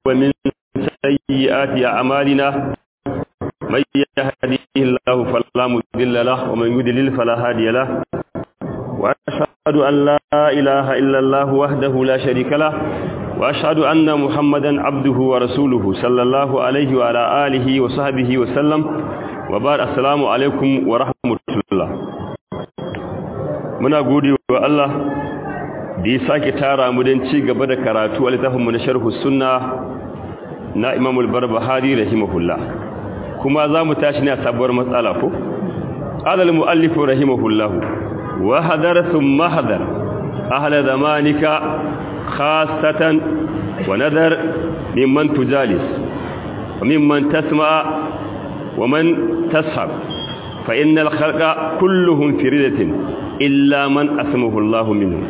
ومن سيئات أعمالنا من يهديه الله فلا مضل له ومن يضلل فلا هادي له وأشهد أن لا إله إلا الله وحده لا شريك له وأشهد أن محمدا عبده ورسوله صلى الله عليه وعلى آله وصحبه وسلم وبعد السلام عليكم ورحمة الله muna gode wa Allah da ya sake tara mu don ci gaba da karatu a littafinmu na sharhu sunna na imamul barbahari rahimahullah kuma za mu tashi ne a sabuwar matsala ko alal mu'allifu rahimahullah wa hadar thumma hadar ahla zamanika khassatan wa nadar mimman tujalis wa mimman tasma wa man tashab fa innal khalqa kulluhum fi ridatin illa man asmahu Allahu minhu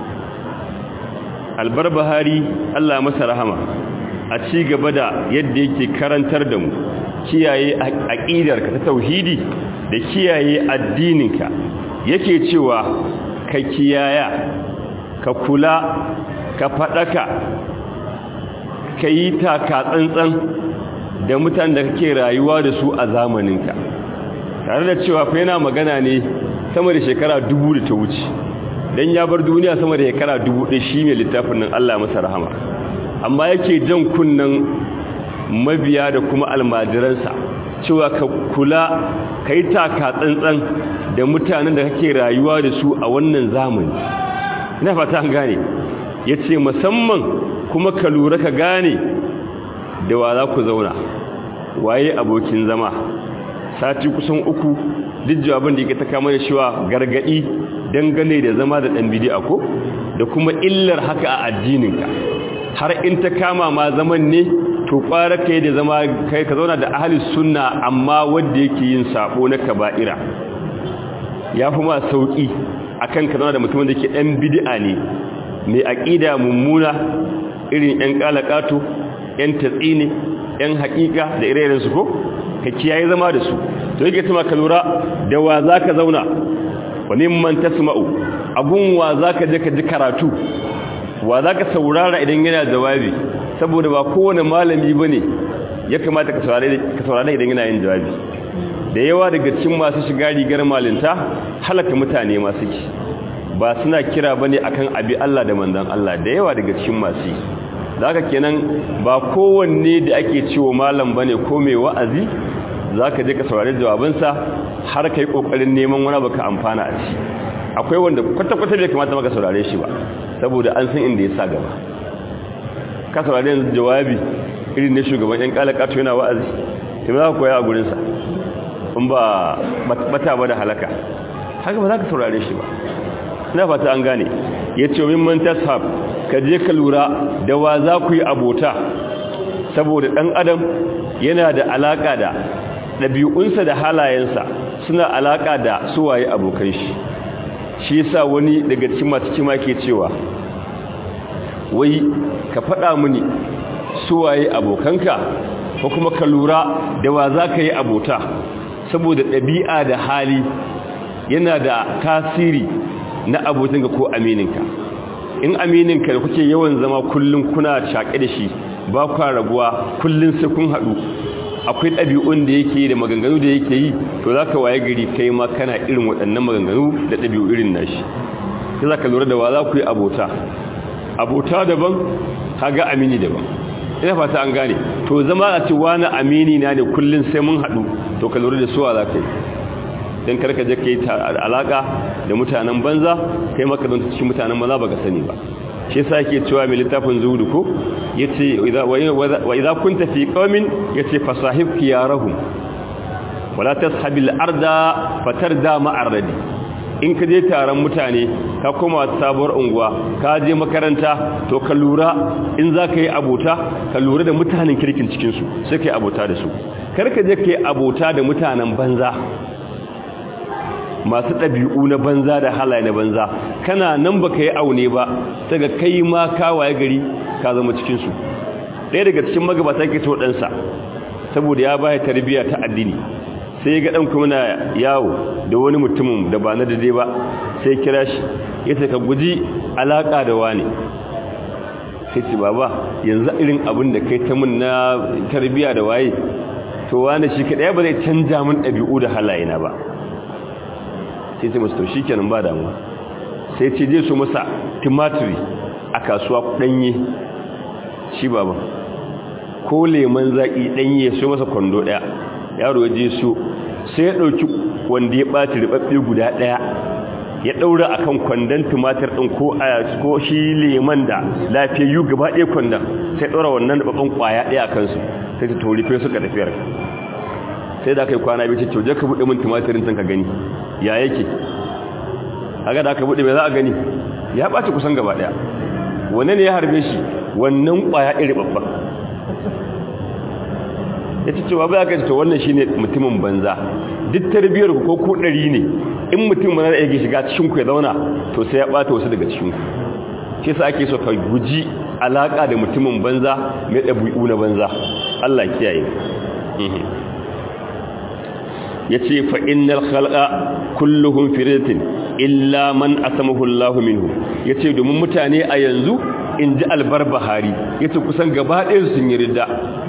albarbahari Allah masa rahama a ci gaba da yadda yake karantar da mu kiyaye aqidarka ta tauhidi da kiyaye addininka yake cewa ka kiyaya ka kula ka fadaka yi taka tsantsan da mutanen da kake rayuwa da su a zamaninka tare da cewa fa yana magana ne sama da shekara dubu da ta wuce don ya bar duniya sama da shekara dubu ɗaya shi mai littafin nan Allah masa rahama amma yake jan kunnen mabiya da kuma almajiransa cewa ka kula ka yi taka tsantsan da mutanen da kake rayuwa da su a wannan zamani ina fata an gane ya ce musamman kuma ka lura ka gane da wa za ku zauna waye abokin zama sati kusan uku duk jawabin da yake ta kama da shiwa gargadi dangane da zama da dan bid'a ko da kuma illar haka a addininka har in ta kama ma zaman ne to kwara kai da zama kai ka zauna da ahli sunna amma wanda yake yin sabo na kaba'ira yafi ma sauki akan ka zauna da mutumin da yake dan bid'a ne mai aqida mummuna irin yan kalakato yan tatsini yan haƙiƙa da ire su ko ka kiyaye zama da su to yake tuma ka lura da wa zaka zauna wa mimman tasma'u abun wa zaka je ka ji karatu wa zaka saurara idan yana jawabi saboda ba kowane malami bane ya kamata ka saurare ka saurare idan yana yin jawabi da yawa daga cikin masu shiga rigar malinta halaka mutane ma suke ba suna kira bane akan abi Allah da manzon Allah da yawa daga cikin masu zaka kenan ba kowanne da ake cewa malam bane ko mai wa'azi zaka je ka saurari jawabinsa har kai kokarin neman wani baka amfana a ci akwai wanda kwata kwata bai kamata maka saurare shi ba saboda an san inda ya sa gaba ka saurari yanzu jawabi irin ne shugaban yan kalakato yana wa'azi to za ka koya a gurin sa in ba bata ba da halaka haka ba za ka saurare shi ba ina fata an gane yace min man tashab ka je ka lura da wa za ku yi abota saboda ɗan adam yana da alaƙa da ɗabi'unsa da halayensa suna alaƙa da suwaye abokan shi shi yasa wani daga cikin masu kima ke cewa wai ka faɗa mini suwaye abokanka ko kuma ka lura da wa za ka yi abota saboda ɗabi'a da hali yana da tasiri na abotinka ko amininka in amininka da kuke yawan zama kullum kuna shaƙe da shi ba kwa raguwa kullum sai kun haɗu akwai ɗabi'un da yake da maganganu da yake yi to za ka waye gari kai ma kana irin waɗannan maganganu da ɗabi'u irin nashi sai za ka lura da wa za ku yi abota abota daban haga amini daban ina fata an gane to zama a ce wani amini na ne kullum sai mun haɗu to ka lura da suwa za ka yi don karka je ka yi alaƙa da mutanen banza kai maka don cikin mutanen maza ba ka sani ba shi yasa yake cewa mai littafin zuhudu ko yace wa idza kunta fi qaumin yace fasahib khiyarahum wala tashabil arda fatarda ma'arradi in ka je taron mutane ka koma sabuwar unguwa ka je makaranta to ka lura in za ka yi abota ka lura da mutanen kirkin cikinsu sai ka yi abota da su karka je ka yi abota da mutanen banza masu ɗabi'u na banza da halaye na banza kana nan ba ka yi aune ba daga kai ma kawaye gari ka zama cikinsu ɗaya daga cikin magabata ke to ɗansa saboda ya baya tarbiyya ta addini sai ga ɗan kuma na yawo da wani mutumin da ba na dade ba sai kira shi ya ka guji alaƙa da wani sai ce baba yanzu irin abin da kai ta mun na tarbiya da waye to wani shi kaɗaya ba zai canja min ɗabi'u da halayena ba sai ce masu to shi kenan ba damuwa sai ce je su masa timatiri a kasuwa ɗanye shi baba ko leman zaƙi ɗanye su masa kwando ɗaya yaro ya je su sai ya ɗauki wanda ya ɓaci riɓaɓɓe guda ɗaya ya ɗaura a kan kwandon tumatir ɗin ko shi leman da lafiyayyu gaba ɗaya kwandon sai ɗaura wannan riɓaɓɓen ƙwaya ɗaya a kansu sai ta tori fe suka tafiyar sai da aka yi kwana biyu ce je ka buɗe min tumatirin can ka gani ya yake haka da aka buɗe mai za a gani ya ɓaci kusan gaba ɗaya wanne ne ya harbe shi wannan ƙwaya ɗaya riɓaɓɓen ya ce cewa ba ka ce to wannan shine mutumin banza duk tarbiyyar ku ko ku ɗari ne in mutum mana da yake shiga cikin ku ya zauna to sai ya bata wasu daga cikin ku shi yasa ake so ka guji alaka da mutumin banza mai dabi'u na banza Allah kiyaye yace fa innal khalqa kulluhum firatin illa man asamahu Allah minhu yace domin mutane a yanzu inji albarbahari yace kusan gaba ɗayan sun yi ridda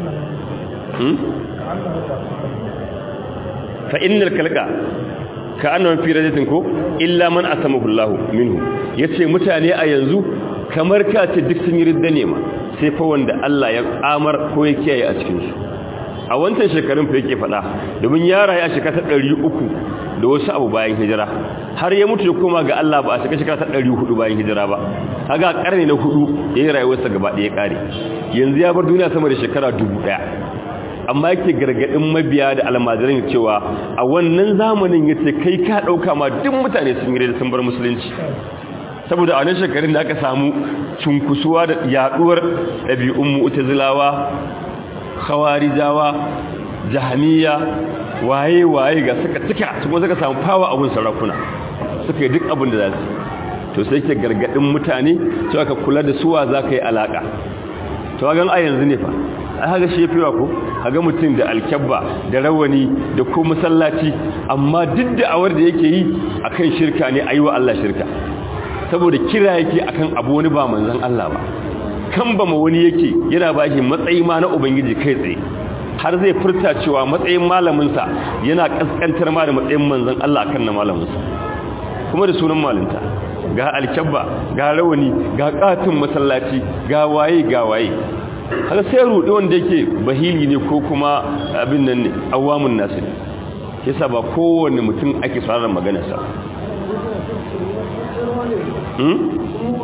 fa innal khalqa ka annawan fi rajatin ko illa man asamahu Allah minhu yace mutane a yanzu kamar ka ce duk sun yi ridda ne ma sai fa wanda Allah ya amar ko ya kiyaye a cikin su a wancan shekarun fa yake fada domin ya rayu a shekara 300 da wasu abu bayan hijira har ya mutu ya koma ga Allah ba a shekara ta 400 bayan hijira ba kaga karni na hudu yayin rayuwarsa gaba ɗaya kare yanzu ya bar duniya sama da shekara 1000 amma yake gargadin mabiya da almajiran cewa a wannan zamanin yace kai ka dauka ma duk mutane sun gire da sun bar musulunci saboda a wannan shekarun da aka samu cunkusuwa da yaduwar dabi'un mu'tazilawa khawarijawa jahmiya waye waye ga suka tuka kuma suka samu fawa abun sarakuna suka yi duk abin da za su to sai ke gargadin mutane cewa ka kula da suwa za ka yi alaka to ga a yanzu ne fa ai haga shefewa ko haga mutum da alkyabba da rawani da ko masallaci amma duk da awar da yake yi akan shirka ne ayi wa Allah shirka saboda kira yake akan abu wani ba manzon Allah ba kan ba ma wani yake yana ba shi matsayi ma na ubangiji kai tsaye har zai furta cewa matsayin malamin sa yana kaskantar ma da matsayin manzon Allah akan na malamin sa kuma da sunan malinta ga alkyabba ga rawani ga katin masallaci ga waye ga waye haka sai rudi wanda yake bahili ne ko kuma abin nan ne awamun nasu ne yasa ba kowanne mutum ake sauraron maganarsa hmm?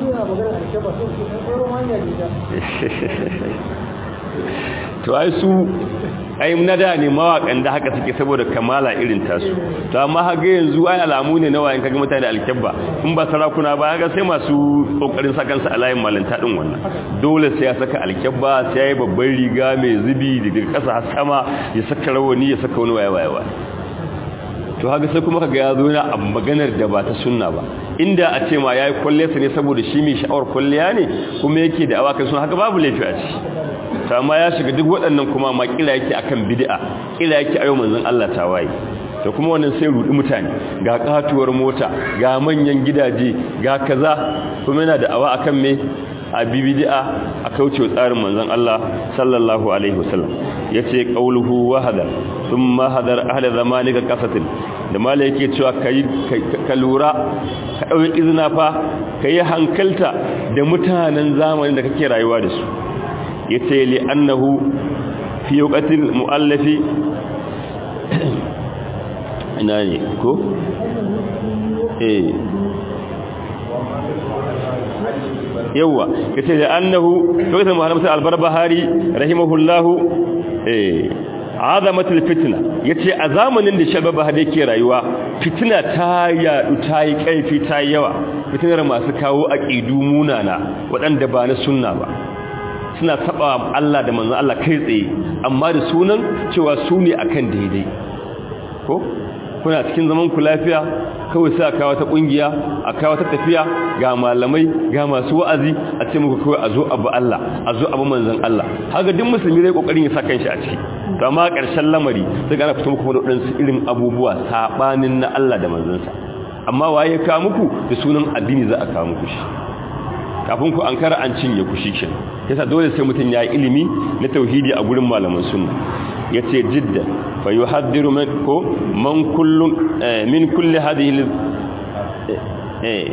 to ai su ai na da ne mawakan da haka suke saboda kamala irin tasu to amma haga yanzu ai alamu ne na wayan kaga mutane da alkebba in ba sarakuna ba ga sai masu kokarin sakan sa alayin malanta din wannan dole sai ya saka alkebba sai ya babban riga mai zubi daga kasa har sama ya saka rawani ya saka wani waya waya to haka sai kuma kaga ya zo na maganar da ba ta sunna ba inda a ce ma yayi kwalliyarsa ne saboda shi mai sha'awar kwalliya ne kuma yake da awakan sun haka babu laifi a ci amma ya shiga duk waɗannan kuma ma kila yake akan bid'a kila yake ayo manzon Allah tawaye to kuma wannan sai rudi mutane ga katuwar mota ga manyan gidaje ga kaza kuma yana da awa akan me a bid'a a kauce tsarin manzon Allah sallallahu alaihi wasallam yace qauluhu wa hadar thumma hadar ahli zamanika qasatin da mala yake cewa kai ka lura ka dauki izina fa kai hankalta da mutanen zamanin da kake rayuwa da su yace li annahu fi waqtil muallafi ina ne ko eh yawa yace da annahu waqtil muhammad al-barbahari rahimahullahu eh azamatul fitna yace a zamanin da shababa hade ke rayuwa fitina ta yadu ta yi kaifi ta yawa fitinar masu kawo aqidu munana waɗanda ba na sunna ba suna taba Allah da manzon Allah kai tsaye amma da sunan cewa su ne akan daidai ko kuna cikin zaman ku lafiya kawai sai aka kawo ta kungiya a kawo ta tafiya ga malamai ga masu wa'azi a ce muku kawai a zo abu Allah a zo abu manzon Allah haka duk musulmi zai kokarin ya saka shi a ciki to amma karshen lamari sai ga fito muku da wadansu irin abubuwa sabanin na Allah da manzon sa amma waye ka muku da sunan addini za a kawo muku shi kafin ku ankara an cinye ku shikin yasa dole sai mutun ya yi ilimi na tauhidi a gurin malaman sunna yace jidda fa yuhaddiru man ko man kullu min kulli hadhihi eh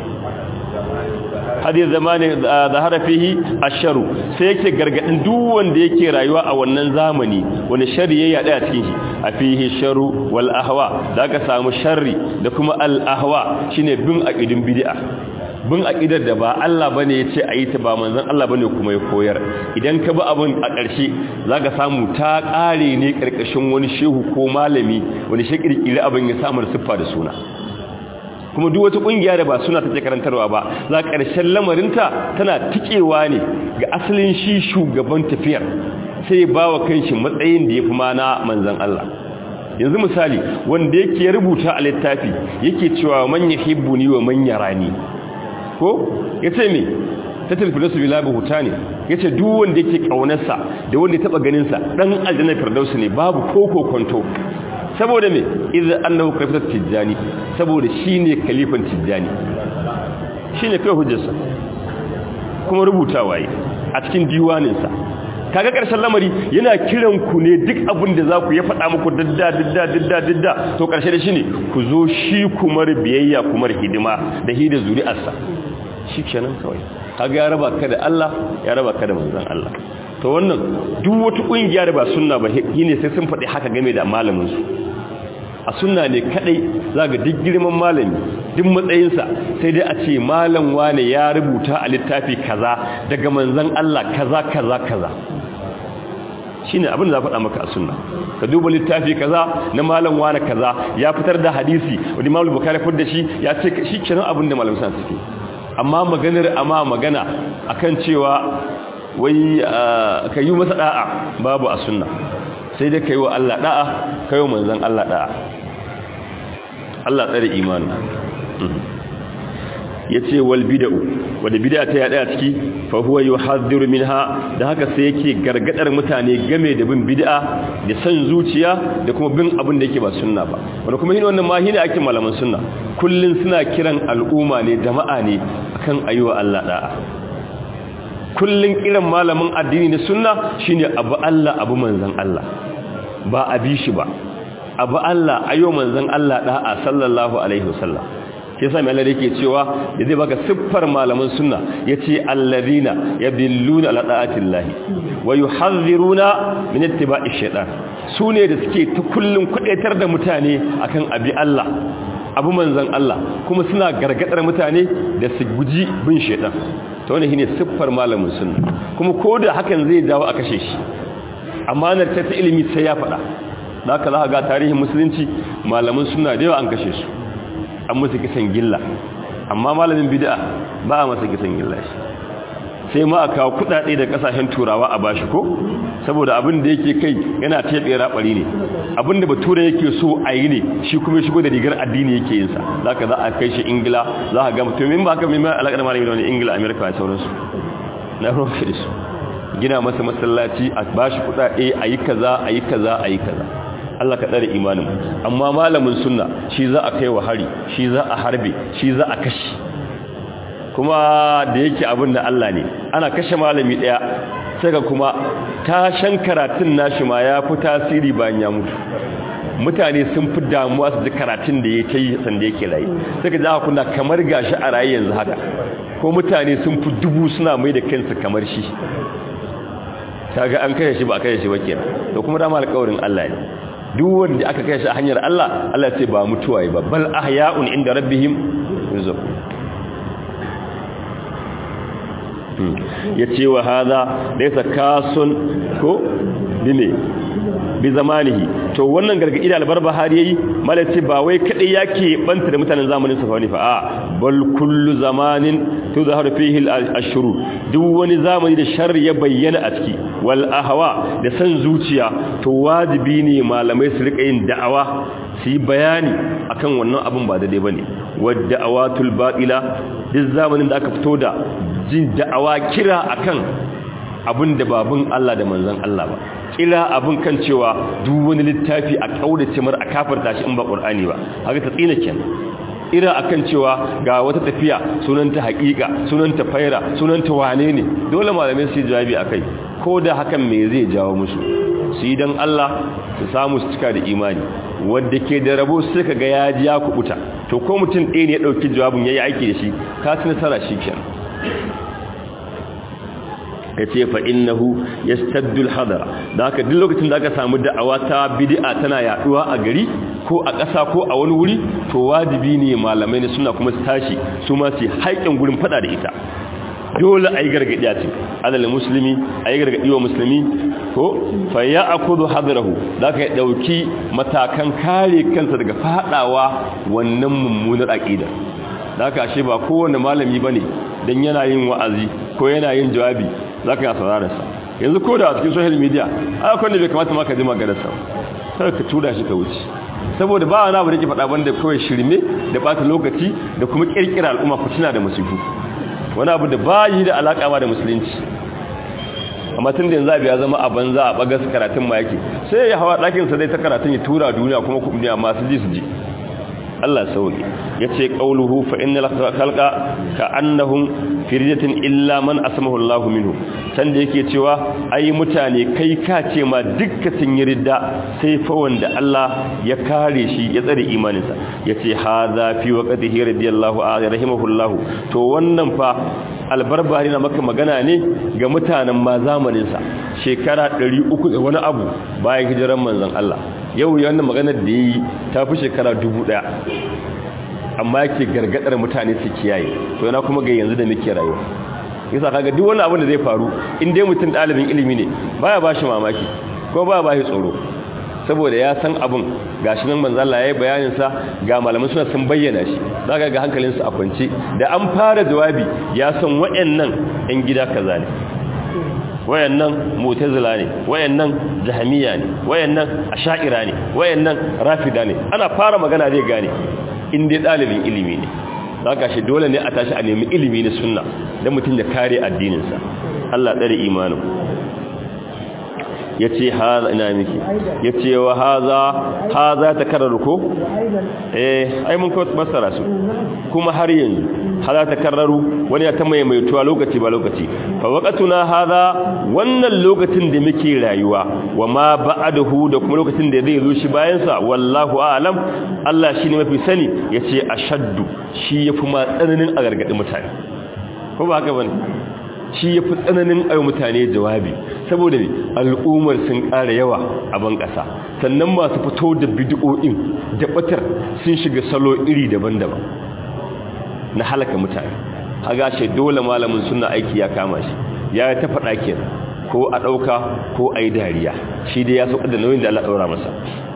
hadith zamani zahara fihi asharu sai yake gargadin duk wanda yake rayuwa a wannan zamani wani sharri ya yada a cikin shi a fihi sharu wal ahwa zaka samu sharri da kuma al ahwa shine bin aqidin bid'a bin aqidar da ba Allah bane yace ayi ta ba manzon Allah bane kuma ya koyar idan ka bi abun a ƙarshe zaka samu ta ƙare ne karkashin wani shehu ko malami wani shi kirkire abin ya samu siffa da suna kuma duk wata kungiya da ba suna take karantarwa ba za ƙarshen lamarinta tana tikewa ne ga asalin shi shugaban tafiyar sai ba wa kanshi matsayin da ya fi mana manzan Allah yanzu misali wanda yake rubuta a littafi yake cewa man yuhibbuni wa man yarani ko yace me ta tilfilasu bila buhuta ne yace duk wanda yake kaunarsa da wanda ya taba ganin sa dan aljanna firdausi ne babu koko kwanto saboda me idan annahu kalifatul tijjani saboda shine kalifan tijjani shine kai hujjarsa kuma rubutawa yi a cikin diwanin sa kaga karshen lamari yana kiran ku ne duk abin da za ku ya faɗa muku dadda dadda dadda dadda to karshe da shine ku zo shi kumar biyayya kumar hidima da hida zuri'arsa shikenan kawai kaga ya raba ka da Allah ya raba ka da manzon Allah to wannan duk wata kungiya da ba sunna ba ne sai sun faɗi haka game da malamin su a sunna ne kadai zaga duk girman malami duk matsayinsa sai dai a ce malam wane ya rubuta a littafi kaza daga manzon Allah kaza kaza kaza shine abin da za faɗa maka a sunna ka duba littafi kaza na malam wane kaza ya fitar da hadisi wani malam bukari fitar da shi ya ce shi kenan abin da malam sa suke amma maganar amma magana akan cewa wai ka yi masa da'a babu a sunna sai dai ka yi wa Allah da'a ka yi wa manzan Allah da'a Allah tsare imanu ya ce wal bida'u wadda bida ta yaɗa a ciki fa huwa yuhaddiru minha da haka sai yake gargadar mutane game da bin bid'a da san zuciya da kuma bin abin da yake ba sunna ba wanda kuma yin wannan ma hina ake malaman sunna kullun suna kiran al'umma ne jama'a ne akan ayyuwa Allah da'a kullun kiran malamin addini na sunna shine abu Allah abu manzon Allah ba a bi shi ba abu Allah ayo manzon Allah da'a sallallahu alaihi wasallam sai sami Allah yake cewa da zai baka siffar malaman sunna yace alladhina yadilluna ala da'atillahi wa yuhadhiruna min ittiba'i shaytan sune da suke ta kullun kudaitar da mutane akan abi Allah abu manzon Allah kuma suna gargadar mutane da su guji bin shaytan to wannan shine siffar malamin sunna kuma koda hakan zai jawo a kashe shi amanar ta ta ilimi sai ya faɗa da haka za ga tarihin musulunci malamin sunna da yawa an kashe su an musu kisan gilla amma malamin bid'a ba a masa kisan gilla shi sai ma a kawo kudade da kasashen turawa a bashi ko saboda abin da yake kai yana tebe rabari ne abin da bature yake so a yi ne shi kuma shigo da rigar addini yake yin sa zaka za a kai shi ingila za ka ga mutum in ba haka mai alaƙar malami da wani ingila amerika da sauransu na rufe su gina masa masallaci a bashi kudade a yi kaza a yi kaza a yi kaza Allah ka tsare imanin amma malamin sunna shi za a kai wa hari shi za a harbe shi za a kashe kuma da yake abin da Allah ne ana kashe malami daya saka kuma tashan karatun nashi ma ya fi tasiri bayan ya mutu mutane sun fi damuwa su ji karatun da ya ta yi sanda yake rayu saka za kuna kamar gashi a rayu yanzu haka ko mutane sun fi dubu suna mai da kansu kamar shi kaga an kashe shi ba a kashe shi ba kenan to kuma dama alƙawarin Allah ne duk wanda aka kai shi a hanyar Allah Allah ce ba mutuwa ba bal ahya'un inda rabbihim yurzaqun yace wa hadha laysa kasun ko bime bi zamanihi to wannan gargadi da albarbahari yayi malaci ba wai kadai yake banta da mutanen zamanin sa fa a bal kullu zamanin tuzharu fihi al-ashru duk wani zamani da sharri ya bayyana a ciki wal ahwa da san zuciya to wajibi ne malamai su rika yin da'awa su yi bayani akan wannan abin ba daidai bane wadda awatul batila duk zamanin da aka fito da jin da'awa kira akan abin da babun Allah da manzon Allah ba kira abin kan cewa duk wani littafi a kaurace mar a kafarta shi in ba qur'ani ba haka ta tsina kenan ira akan cewa ga wata tafiya sunanta haƙiƙa sunanta faira sunanta wane ne dole malamai su yi jawabi akai ko da hakan me zai jawo musu su yi don Allah su samu su cika da imani wadda ke da rabo sai ka ga ya ji ya kubuta to ko mutum ɗaya ne ya ɗauki jawabin ya yi aiki da shi ka ci nasara shi kenan ya ce fa innahu yastaddul hadara da haka duk lokacin da aka samu da'awa ta bid'a tana yaduwa a gari ko a ƙasa ko a wani wuri to wajibi ne malamai ne suna kuma su tashi su ma su haƙin gurin fada da ita dole a yi gargaɗi a ce alal musulmi a yi gargaɗi wa musulmi ko fa ya akudu hadarahu za ka ɗauki matakan kare kansa daga faɗawa wannan mummunar aƙida da ka ashe ba kowane malami ba ne don yana yin wa'azi ko yana yin jawabi za ka yi saurararsa yanzu ko da a cikin social media a kwanne bai kamata maka ji maganarsa sai ka tura shi ka wuce saboda ba wani abu da ke faɗa banda kawai shirme da ɓata lokaci da kuma ƙirƙira al'umma fitina da musifu wani abu da ba yi da alaƙa ma da musulunci amma tun da yanzu abu ya zama a banza a bagas karatun ma yake sai ya hawa ɗakinsa dai ta karatun ya tura duniya kuma duniya masu ji su ji Allah sauki ya ce ƙauluhu fa inna khalqa ka annahum firjatin illa man asmahu Allahu minhu can da yake cewa ai mutane kai ka ce ma dukkan sun yi ridda sai fa wanda Allah ya kare shi ya tsare imaninsa yace hadha fi waqtihi radiyallahu anhu rahimahullahu to wannan fa albarbari na maka magana ne ga mutanen ma zamaninsa shekara 300 da wani abu bayan hijiran manzon Allah yau wannan maganar da yi ta fi shekara dubu ɗaya amma yake gargadar mutane su kiyaye to yana kuma ga yanzu da muke rayuwa yasa kaga duk wani abu da zai faru in dai mutum ɗalibin ilimi ne baya ba shi mamaki ko baya ba shi tsoro saboda ya san abin gashi nan manzo Allah yayi bayanin sa ga malaman suna sun bayyana shi zaka ga hankalinsu a kwance da an fara jawabi ya san wayannan ɗan gida kaza ne wayannan mu'tazila ne wayannan jahmiya ne wayannan asha'ira ne wayannan rafida ne ana fara magana zai gane in dai dalibin ilimi ne zaka shi dole ne a tashi a nemi ilimi na sunna dan mutun ya kare addinin sa Allah tsare imanin yace haza ina miki yace wa haza haza takarraru ko eh ai mun ko basara su kuma har yanzu haza takarraru wani ya ta maimaituwa lokaci ba lokaci fa waqatuna haza wannan lokacin da muke rayuwa wa ma ba'dahu da kuma lokacin da zai zo shi bayan sa wallahu a'lam Allah shine mafi sani yace ashaddu shi yafi ma tsananin a gargadi mutane ko ba haka bane shi ya fi tsananin ayo mutane jawabi saboda ne al'ummar sun ƙara yawa a ban ƙasa sannan masu fito da bidiyo'in da ɓatar sun shiga salo iri daban-daban na halaka mutane haga shi dole malamin suna aiki ya kama shi ya ta faɗa ke ko a ɗauka ko a yi dariya shi dai ya sauƙa da nauyin da Allah ɗaura masa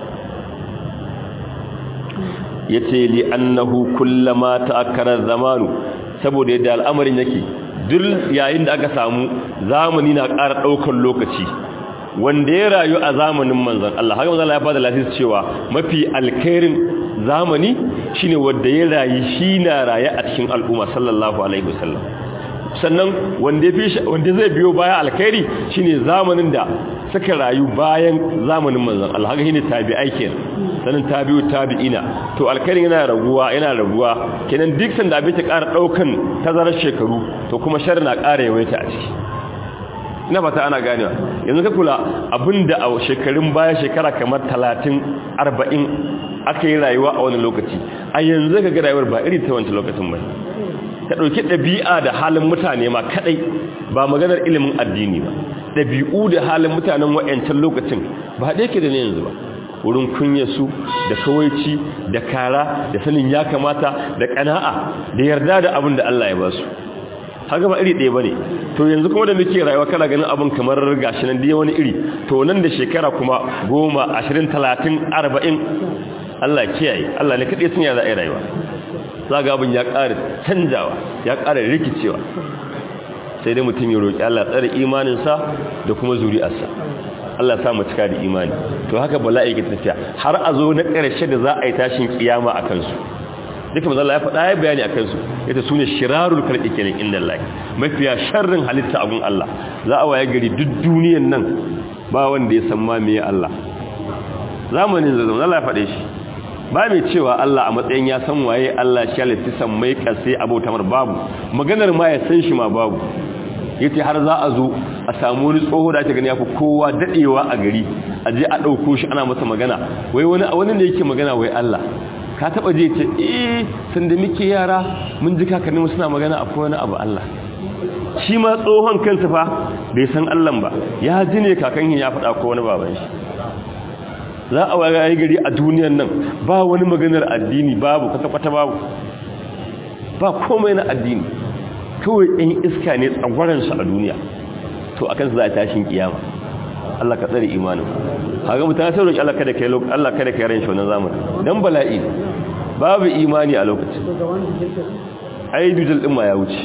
ya ce li annahu kullama ta'akkara zamanu saboda yadda al'amarin yake duk yayin da aka samu zamani na ƙara ɗaukar lokaci wanda ya rayu a zamanin manzan Allah haka manzan Allah ya bada lafiya cewa mafi alkhairin zamani shine wanda ya rayu shi na raye a cikin al'umma sallallahu alaihi wasallam sannan wanda fi wanda zai biyo baya alkhairi shine zamanin da suka rayu bayan zamanin manzan Allah haka shine tabi'ai kenan sanin tabi'u tabi'ina to alkhairin yana raguwa yana raguwa kenan duk sanda abin ta ƙara daukan tazarar shekaru to kuma sharri na ƙara yawaita a ciki ina fata ana ganewa yanzu ka kula abinda a shekarun baya shekara kamar 30 40 aka yi rayuwa a wani lokaci a yanzu ka ga rayuwar ba irin ta wancan lokacin ba ka dauki dabi'a da halin mutane ma kadai ba maganar ilimin addini ba dabi'u da halin mutanen wayancan lokacin ba da yake da ne yanzu ba wurin kunyarsu da kawaici da kara da sanin ya kamata da kana'a da yarda da abin da Allah ya ba su haka ba iri ɗaya ba ne to yanzu kuma da muke rayuwa kana ganin abin kamar gashi nan da wani iri to nan da shekara kuma goma ashirin talatin arba'in Allah kiyaye Allah ne kaɗai sun yaza a rayuwa za ga abin ya ƙara canjawa ya ƙara rikicewa sai dai mutum ya roƙi Allah tsare imaninsa da kuma zuri'arsa Allah sa mu cika da imani to haka bala'i ke tafiya har a zo na ƙarshe da za a yi tashin kiyama a kansu duka manzo Allah ya faɗa ya bayani akan su ita sune shirarul khalqi kenan inda Allah mafiya sharrin halitta abun Allah za a waye gari duk duniyar nan ba wanda ya san ma meye Allah zamanin da Allah ya faɗe shi ba mai cewa Allah a matsayin ya san waye Allah shi halitta san mai kasai abota mar babu maganar ma ya san shi ma babu yace har za a zo a samu wani tsoho da ake gani yafi kowa dadewa a gari a je a dauko shi ana masa magana wai wani wani ne yake magana wai Allah ka taba je ce eh sanda muke yara mun ji kakanni mu suna magana akwai wani abu Allah shi ma tsohon kansa fa bai san Allah ba ya ji ne kakan ya faɗa ko wani baban shi za a waye gari a duniyar nan ba wani maganar addini babu kwata-kwata babu ba komai na addini kawai ɗan iska ne tsagwaransu a duniya to a kansu za a tashin kiyama Allah ka tsare imanin haka mutane sai roƙi Allah kada kai Allah kada kai ran shi wannan zamani dan bala'i babu imani a lokacin ai dujal din ma ya wuce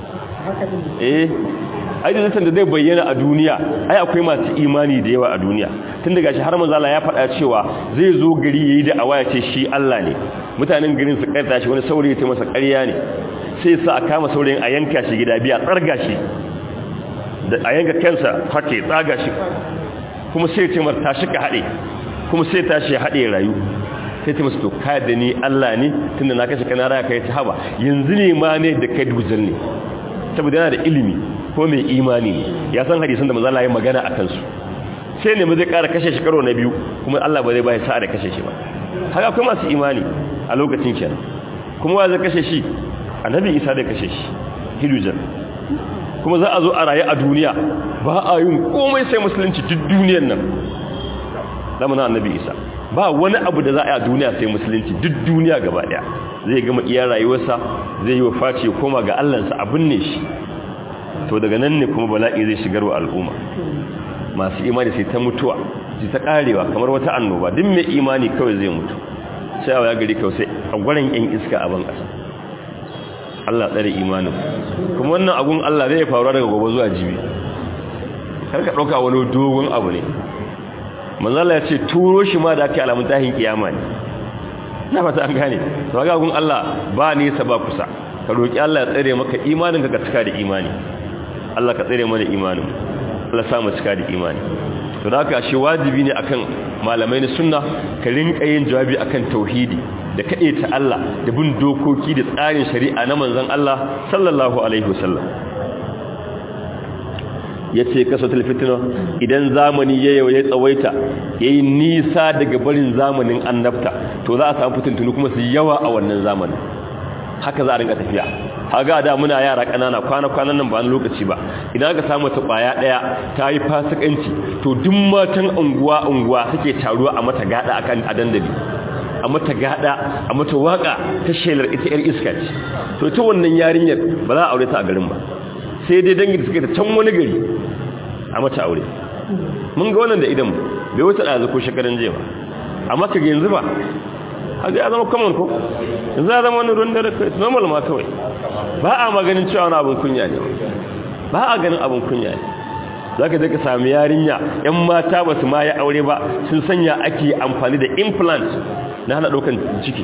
eh ai da da zai bayyana a duniya ai akwai masu imani da yawa a duniya tun daga shi har manzala ya faɗa cewa zai zo gari yayi da awaya ce shi Allah ne mutanen garin su karta shi wani saurayi ta masa ƙarya ne sai sa a kama saurayin a yanka shi gida biya tsarga shi da a yanka kansa hake tsaga shi kuma sai ce mar tashi ka haɗe kuma sai tashi ya haɗe rayu sai ta masu to ka da ni Allah ne tunda na kashe kana raya kai ta haba yanzu ne ma ne da kai dujal ne saboda yana da ilimi ko mai imani ne ya san hadisan da manzo Allah ya magana akan su sai ne mu zai ƙara kashe shi karo na biyu kuma Allah ba zai bai sa'a da kashe shi ba haka akwai masu imani a lokacin kenan kuma wa zai kashe shi annabi Isa da kashe shi hidujan kuma za a zo a rayu a duniya ba a yin komai sai musulunci duk duniyar nan zamanin annabi Isa ba wani abu da za a yi a duniya sai musulunci duk duniya gaba daya zai gama iya rayuwarsa zai yi wa face koma ga Allahnsa abin ne shi to daga nan ne kuma bala'i zai shigar wa al'umma masu imani sai ta mutuwa sai ta karewa kamar wata annoba duk mai imani kawai zai mutu sai a gari kawai sai a gwaran yan iska a ban kasa Allah tsare imanin kuma wannan abun Allah zai faru daga gobe zuwa jibi kar ka dauka wani dogon abu ne manzala ya ce turo shi ma da ake alamun tahin kiyama ne na fata an gane to ga gun Allah ba nisa ba kusa ka roki Allah ya tsare maka imanin ka cika da imani Allah ka tsare mana imanin Allah sa mu cika da imani to da haka shi wajibi ne akan malamai na sunna ka rinka yin jawabi akan tauhidi da kade ta Allah da bin dokoki da tsarin shari'a na manzon Allah sallallahu alaihi wasallam ya ce kasatul fitina idan zamani ya yau ya tsawaita ya yi nisa daga barin zamanin annabta to za a samu fitintunu kuma su yawa a wannan zamanin haka za a rinka tafiya haga da muna yara kanana kwana-kwanan nan ba na lokaci ba idan aka samu ta kwaya daya ta yi fasikanci to duk matan unguwa unguwa suke taruwa a mata gada akan a dandali a mata gada a mata waka ta shelar ita yar iska ce to ita wannan yarinyar ba za a aure ta a garin ba sai dai dangin suka ta can wani gari a mata aure mun ga wannan da idan bai wuce da ko shekaran jiya ba amma ka yanzu ba haka ya zama common ko yanzu ya zama wani ruwan dare kai normal ma kawai ba a maganin cewa wani abin kunya ne ba a ganin abin kunya ne za ka ka sami yarinya yan mata ba su ma ya aure ba sun sanya ake amfani da implant na hana ɗaukan ciki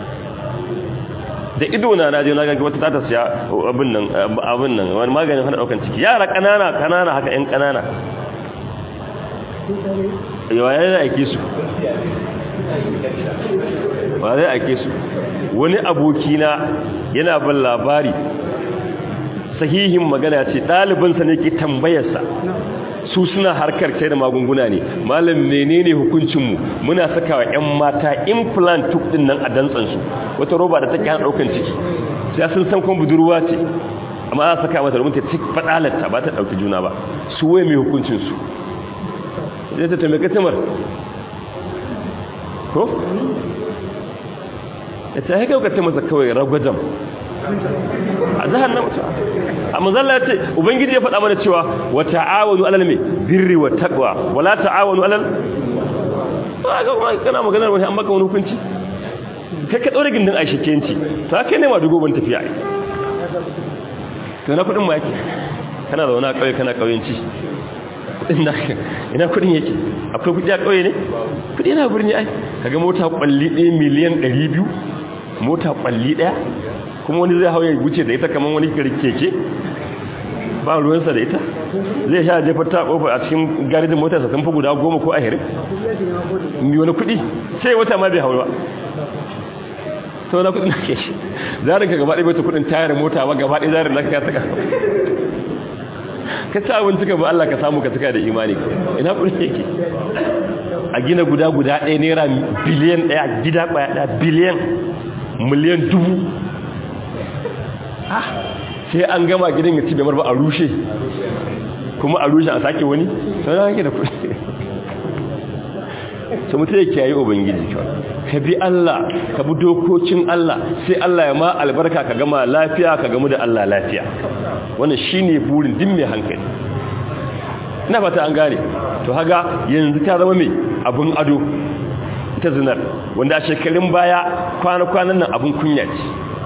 da ido na naje na ganga wata tata siya abin nan abin nan wani maganin hana daukan ciki yara kanana kanana haka yan kanana yawa ya zai aike su ba zai aike su wani abokina yana ban labari sahihin magana ce ɗalibinsa ne ke tambayarsa su suna harkar kai da magunguna ne malam menene hukuncinmu muna saka wa 'yan mata implant tuk din nan a dantsansu wata roba da take hana daukan ciki sai sun san kuma budurwa ce amma za saka mata domin ta ci fadalarta ba ta dauki juna ba su waye mai hukuncinsu zai ta tambaye katamar ko? ya ta haika ka masa kawai ragwajen a zahar na mutu a mazalla ya ce ubangiji ya faɗa mana cewa wa ta'awanu alal mai birri wa taqwa wala ta'awanu alal ba ga kuma kana maganar wani an maka wani hukunci kai ka daure gindin aisha kenci ta kai ne ma dugo ban tafiya ai to na kudin ma yake kana da wani kauye kana kauyenci kudin na ina kudin yake akwai kudi a kauye ne kudi na birni ai kaga mota kwalli 1 miliyan 200 mota kwalli daya kuma wani zai hauye wuce da ita kamar wani keke ba ruwansa da ita zai sha jefa ta kofa a cikin garejin motarsa sun fi guda goma ko ahirin mi wani kuɗi sai wata ma bai haura sau na kudin ke shi zarin ka gaba ɗaya bai kudin tayar mota ba gaba ɗaya zarin laka ta ka ci abinci ka ba Allah ka samu ka tuka da imani ina kudin yake a gina guda guda ɗaya naira biliyan ɗaya gida ɗaya ɗaya biliyan miliyan dubu sai an gama gidan ya ci bai marba a rushe kuma a rushe a sake wani sau na hake da kudi sai mutum yake yayi ubangiji ka bi Allah ka bi dokokin Allah sai Allah ya ma albarka ka gama lafiya ka gamu da Allah lafiya wannan shine burin din mai hankali ina fata an gane to haga yanzu ta zama mai abun ado ta zinar wanda a shekarun baya kwana-kwanan nan abun kunya ce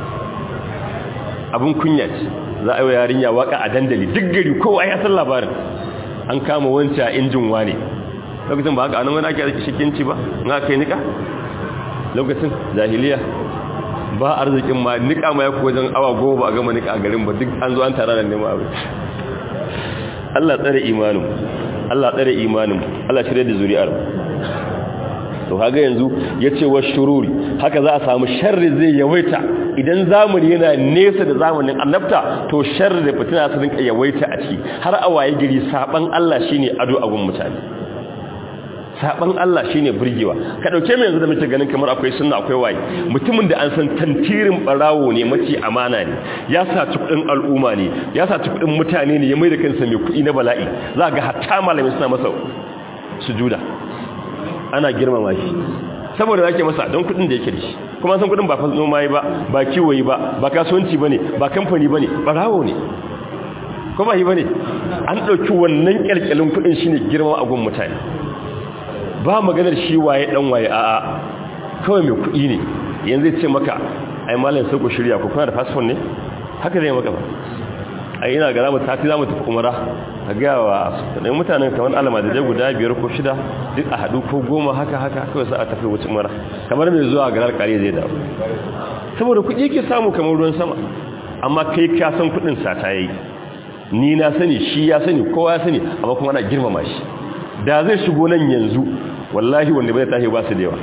abun kunya ce za a yi yarinya waka a dandali duk gari kowa ya san labarin an kama wancan injin wane lokacin ba haka anan wani ake shikinci ba na kai nika lokacin jahiliya ba arzikin ma nika ma ya wajen awa goma ba a gama nika a garin ba duk an zo an tara da neman abin Allah tsare imanin Allah tsare imanin Allah shirye da zuri'ar to kaga yanzu yace wa shururi haka za a samu sharri zai yawaita idan zamani yana nesa da zamanin annabta to sharri da fitina su rinka yawaita a ciki har a waye gari saban Allah shine ado a gun mutane saban Allah shine burgewa ka dauke mu yanzu da muke ganin kamar akwai sunna akwai waye mutumin da an san tantirin barawo ne mace amana ne ya saci kudin al'umma ne ya saci kudin mutane ne ya mai da kansa mai kudi na bala'i za ga hatta malami suna masa sujuda ana girmama shi saboda yake masa don kudin da yake da shi kuma san kudin ba fa noma yi ba ba kiwo yi ba ba kasuwanci bane ba kamfani bane barawo ne ko ba yi bane an dauki wannan kyalkyalin kudin shine girma a gun mutane ba maganar shi waye dan waye a'a kawai mai kudi ne yanzu ya ce maka ai malam sai ku shirya ku kuna da passport ne haka zai maka ba ai ina ga zamu tafi zamu tafi umara a ga wa dan mutanen kamar alama da dai guda biyar ko shida duk a hadu ko goma haka haka kawai sai a tafi wuce umara kamar mai zuwa garar kare zai dawo saboda kudi yake samu kamar ruwan sama amma kai ka san kudin sa ta yi ni na sani shi ya sani kowa ya sani amma kuma ana girmama shi da zai shigo nan yanzu wallahi wanda bai tashi ba su da yawa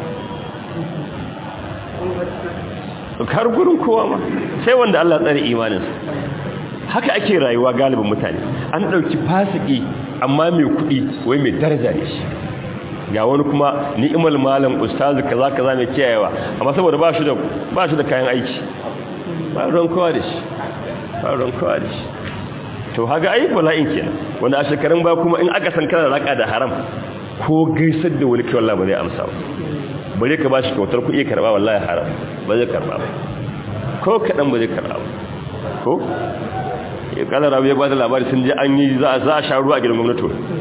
kar gurin kowa ma sai wanda Allah tsare imaninsa haka ake rayuwa galibin mutane an dauki fasiki amma mai kudi wai mai daraja ne shi ga wani kuma ni'mal malam ustazu kaza kaza mai kiyayewa amma saboda ba shi da ba shi da kayan aiki ba ran kowa da shi ba ran kowa da shi to haga ai bala'in kenan wanda a shekarun ba kuma in aka san kana raka da haram ko gaisar da wani kai wallahi ba zai amsa ba bare ka bashi kyautar kuɗi karba wallahi haram ba zai karba ba ko kadan ba zai karba ba ko ya kala rabu ya ba da labari sun je an yi za a sha ruwa a gidan gwamnati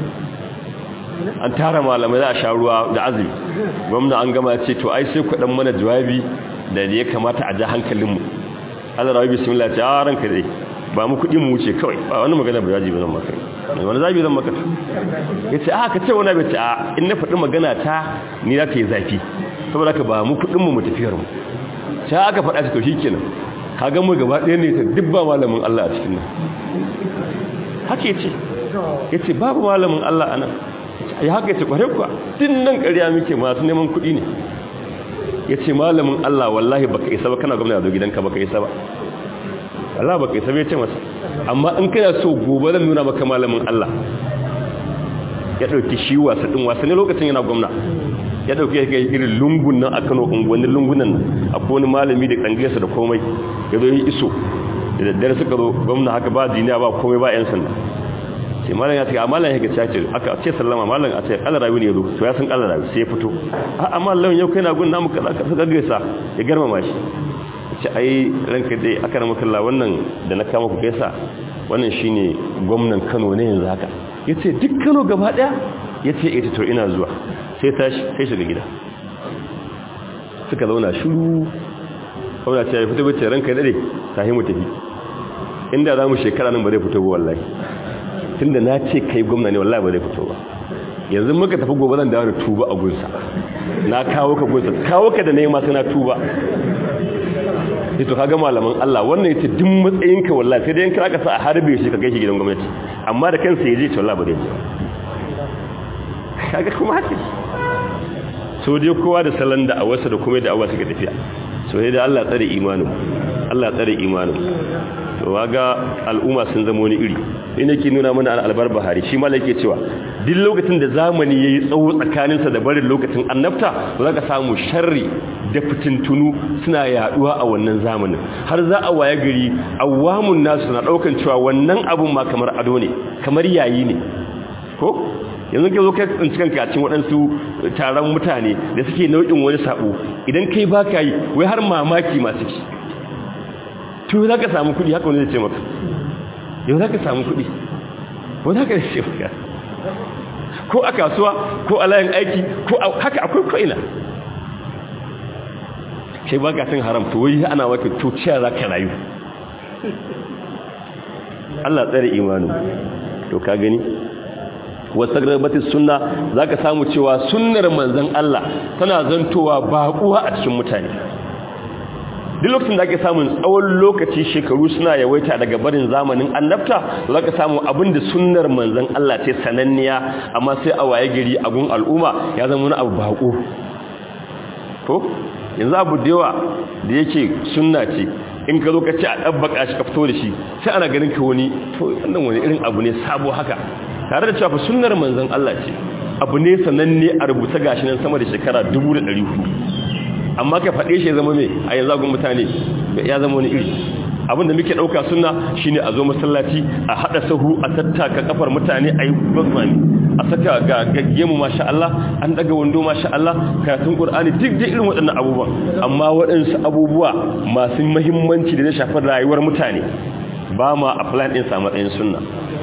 an tara malamai za a sha ruwa da azumi gwamna an gama ce to ai sai ku dan mana jawabi da ya kamata a ja hankalinmu Allah rabi bismillah ta ranka dai ba mu kuɗi mu wuce kawai ba wani magana ba zaji ba zan maka wani zabi zan maka ya ce a ka ce wani bai ce a in na faɗi magana ta ni za ta yi zafi saboda ka ba mu kuɗin mu mu tafiyar mu ta aka faɗa ta to shi kenan ka ga mu gaba ɗaya ne ta duk ba malamin Allah a cikin nan haka ya ce ya ce babu malamin Allah a nan ya haka ya ce ƙware kuwa tun nan ƙarya muke masu neman kuɗi ne ya ce malamin Allah wallahi baka isa ba kana gwamna zo gidanka baka isa ba Allah baka isa bai ce masa amma in kana so gobe zan nuna maka malamin Allah ya dauki shi wasa din wasa ne lokacin yana gwamna ya dauki ya irin lungun nan a Kano unguwannin lungunan nan akwai wani malami da kangiyarsa da komai ya zo yi iso da daddare suka zo gwamna haka ba duniya ba komai ba yan sanda sai malam ya ce a malam ya ga ce aka ce sallama malam a ce Allah rawi ne yazo to ya san Allah rawi sai ya fito a amma Allah yau kai na gun namu kaza ka suka gaisa ya garmama shi ce ai ranka dai aka rama kalla wannan da na kama ku gaisa wannan shine gwamnan Kano ne yanzu haka yace duk Kano gaba daya yace ita to ina zuwa sai tashi sai shiga gida suka zauna shiru kawai ce ya fito bace ranka dade sai mu tafi inda za mu shekara nan ba zai fito ba wallahi tunda na ce kai gwamna ne wallahi ba zai fito ba yanzu muka tafi gobe zan dawo da tuba a gunsa na kawo ka gunsa kawo ka da nema sai na tuba ito kaga malaman Allah wannan yace duk matsayinka wallahi sai dai in kira ka sa a harbe shi ka kai shi gidan gwamnati amma da kansa yaje to wallahi ba zai kaga kuma haka so dai kowa da salon da awarsa da kuma da awa suka tafiya so dai da Allah tsare imanin Allah tsare imanin to waga al'umma sun zama wani iri ina ke nuna mana albar bahari shi ma yake cewa duk lokacin da zamani yayi tsawo tsakaninsa da barin lokacin annabta za ka samu sharri da fitintunu suna yaduwa a wannan zamanin har za a waye gari awamun nasu na daukan cewa wannan abun ma kamar ado ne kamar yayi ne ko yanzu ke zo kai tsinci kanka a cikin waɗansu taron mutane da suke nau'in wani sabo idan kai ba ka yi wai har mamaki masu ki to za ka samu kuɗi haka wani zai ce maka yau za ka samu kuɗi wani haka zai ce maka ko a kasuwa ko a layin aiki ko haka akwai ko'ina kai ba ka cin haram to wai ana maka to ciya za ka rayu Allah tsare imanin to ka gani wasu garbatis sunna za ka samu cewa sunnar manzan Allah tana zantowa baƙuwa a cikin mutane duk lokacin da ake samun tsawon lokaci shekaru suna yawaita daga barin zamanin annabta za ka samu abin da sunnar manzan Allah ce sananniya amma sai a waye gari a gun al'umma ya zama wani abu baƙo ko yanzu abu da yawa da yake sunna ce in ka zo ka ce a ɗabbaka shi ka fito da shi sai ana ganin ka wani to wannan wani irin abu ne sabo haka tare da cewa fa sunnar manzon Allah ce abu ne sananne a rubuta gashi nan sama da shekara 1400 amma ka faɗe shi ya zama mai a yanzu agun mutane ya zama wani iri abinda muke ɗauka sunna shine a zo masallaci a haɗa sahu a tattaka kafar mutane a yi gwazmani a saka ga gaggemu masha Allah an daga wando masha Allah karatun Qur'ani duk da irin waɗannan abubuwan amma waɗansu abubuwa masu muhimmanci da na shafar rayuwar mutane ba ma apply din sa matsayin sunna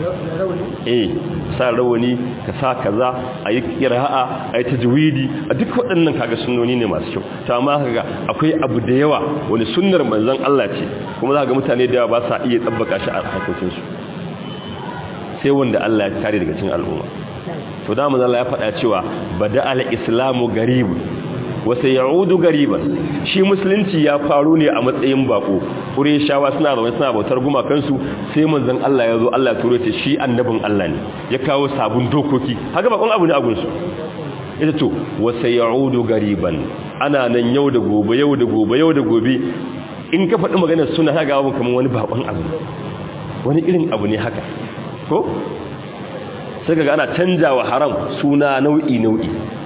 eh sa rawani ka sa kaza ayi qira'a ayi tajwidi a duk waɗannan kaga sunnoni ne masu kyau to amma kaga akwai abu da yawa wani sunnar manzon Allah ce kuma za ga mutane da yawa ba sa iya tsabbaka shi a hakokin su sai wanda Allah ya kare daga cikin al'umma to da manzon Allah ya faɗa cewa bada al-islamu garibun wasa ya'udu gariban shi musulunci ya faru ne a matsayin bako shawa suna zaune suna bautar gumakansu sai manzon Allah ya zo Allah turo ce shi annabin Allah ne ya kawo sabon dokoki haka bakon abu ne a gunsu ita to wasa ya'udu gariban ana nan yau da gobe yau da gobe yau da gobe in ka faɗi maganar suna ta gawa kamar wani bakon abu wani irin abu ne haka ko sai ga ana canjawa haram suna nau'i nau'i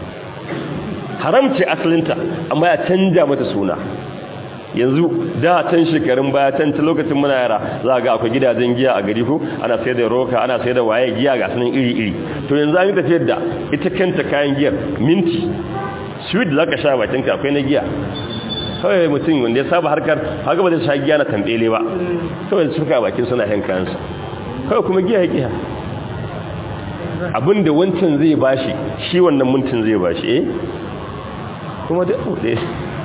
haram ce asalinta amma ya canja mata suna yanzu da can shekarun baya can ta lokacin muna yara za ga akwai gidajen giya a gari ko ana sai da roka ana sai da waye giya ga sunan iri-iri to yanzu an yi tafiyar da ita kanta kayan giyar minti sweet da za ka sha bakinka akwai na giya kawai mutum wanda ya saba harkar haka ba zai sha giya na tambele ba kawai suka bakin suna yan kayansa kawai kuma giya ya giya abinda wancan zai bashi shi wannan mintin zai bashi eh kuma da ɗaya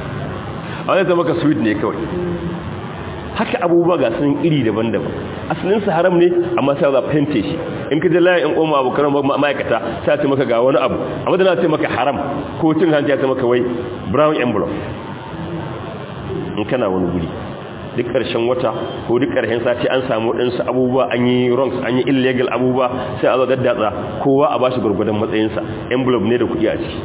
a wani zama ka sweet ne kawai haka abubuwa ga sun iri daban-daban asalinsa haram ne amma sai za fente shi in ka je layin in koma abokan ma'aikata sai ce maka ga wani abu amma da na ce maka haram ko cin hanci ya ce maka wai brown envelope in kana wani guri duk ƙarshen wata ko duk ƙarshen sati an samu waɗansu abubuwa an yi wrongs an yi illegal abubuwa sai a zo daddatsa kowa a bashi gwargwadon matsayinsa envelope ne da kuɗi a ciki